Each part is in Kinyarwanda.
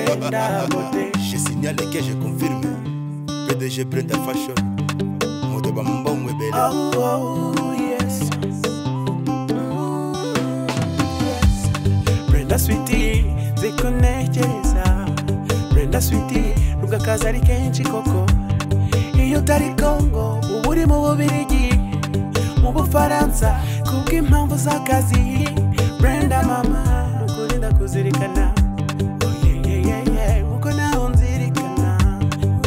Brenda Moté. Je signale que je confirme. PDG Brenda Fashion. Moto bambongwe bela. Oh, oh, yes. Brenda Sweetie, zikunegereza Brenda Sweetie, rugakaza ari kenshi koko iyo utari Congo uba uri mu Bubirigi mu Bufaransa kubw'impamvu z'akazi Brenda mama nukuri ndakuzirikana Oh, yeah, yeah, yeah, yeah, nkuko nawe unzirikana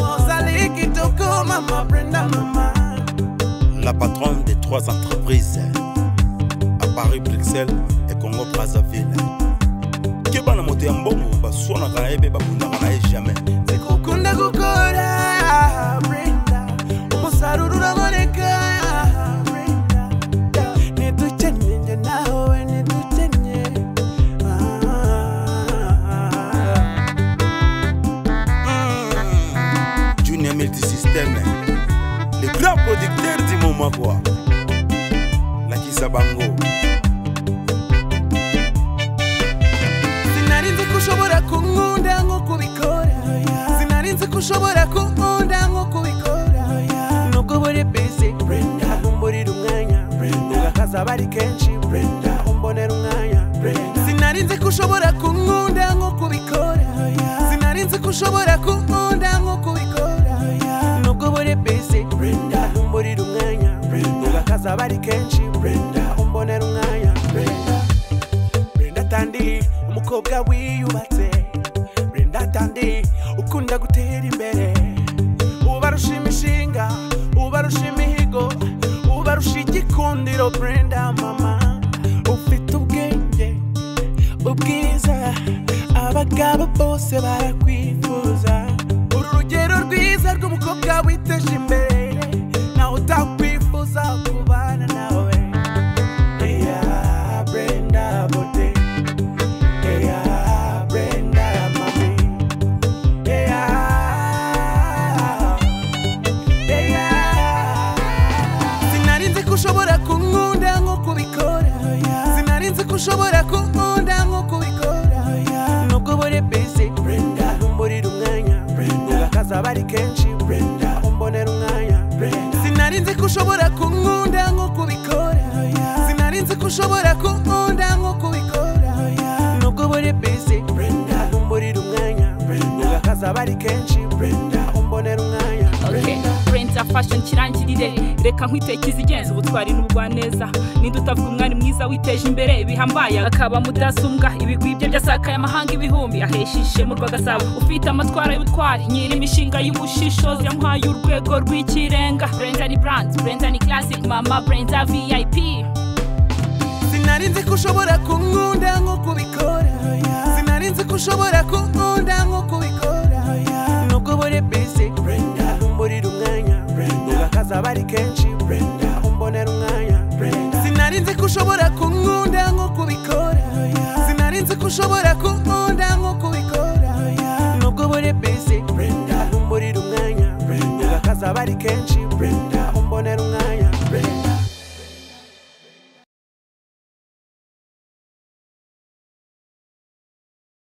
Wozali igitugu mama Brenda mama La patronne de trois entreprises. À Paris, Bruxelles et Congo Brazzaville. Kebana moto ya mbongo baswanaka na ye mpe babundaka na ye jamais. zikukunda gukora Brenda umusaruro uraboneka Brenda ntidukenye njye nawe ntidukenye Ah. Junior Multisystem. Le grand producteur du moment quoi. Nakisa bango. sinarinzi ko ushobora kunkunda nk'uko ubikora sinarinzi ko ushobora kunkunda nk'uko ubikora nubwo buri bizi ntabwo umburira umwanya ugakaza aba ari kenshi ntabwo umbonera umwanya sinarinzi ko ushobora kunkunda nk'uko ubikora sinarinzi ko ushobora kunkunda nk'uko ubikora nubwo buri bizi ntabwo umburira umwanya ugakaza aba ari kenshi ntabwo umbonera umwanya Brenda Tandi umukobwa wiyubatse Brenda Tandi ukunda gutera imbere ubarusha imishinga ubarusha imihigo ubarusha igikundiro Brenda mama ufite ubwenge ubwiza abagabo bose barakwifuza uru rugero rwiza rw'umukobwa witeje imbere nawe utakwifuza kubana nawe Yeah, Brenda Bote. Yeah, Brenda Mami. Yeah. Yeah. Sinarinze ko ushobora kunkunda nk'uko ubikora Sinarinze ko ushobora kunkunda nk'uko ubikora Nubwo buri busy Brenda Umburira umwanya Brenda Akazi aba ari kenshi Brenda Umbonera umwanya Brenda Sinarinze ko ushobora kunkunda nk'uko ubikora Sinarinze ko ushobora kunkunda nk'uko ubikora Nubwo buri busy Brenda Umburira umwanya Brenda Akazi aba ari kenshi Brenda Umbonera umwanya Okay. Brenda fashion kirangirire reka nkwitekeze igenza ubutwari n'ubugwaneza ninde utavuga umwari mwiza witeje imbere bihambaye akaba mudasumbwa ibigwi bye byasakaye amahanga ibihumbi ahesha ishema urwagasabo ufite amatwara y'ubutwari nyiri imishinga y'ubushishozi yamuhaye urwego rw'ikirenga Brenda ni brand Brenda ni classic mama Brenda VIP sinarinzi ko ushobora kunkunda nk'uko ubikora sinarinzi ko ushobora kunkunda nk'uko ubikora nubwo buri busy umburira umwanya ugakaza aba ari kenshi umbonera umwanya sinarinzi ko ushobora kunkunda nk'uko ubikora sinarinzi ko ushobora kunkunda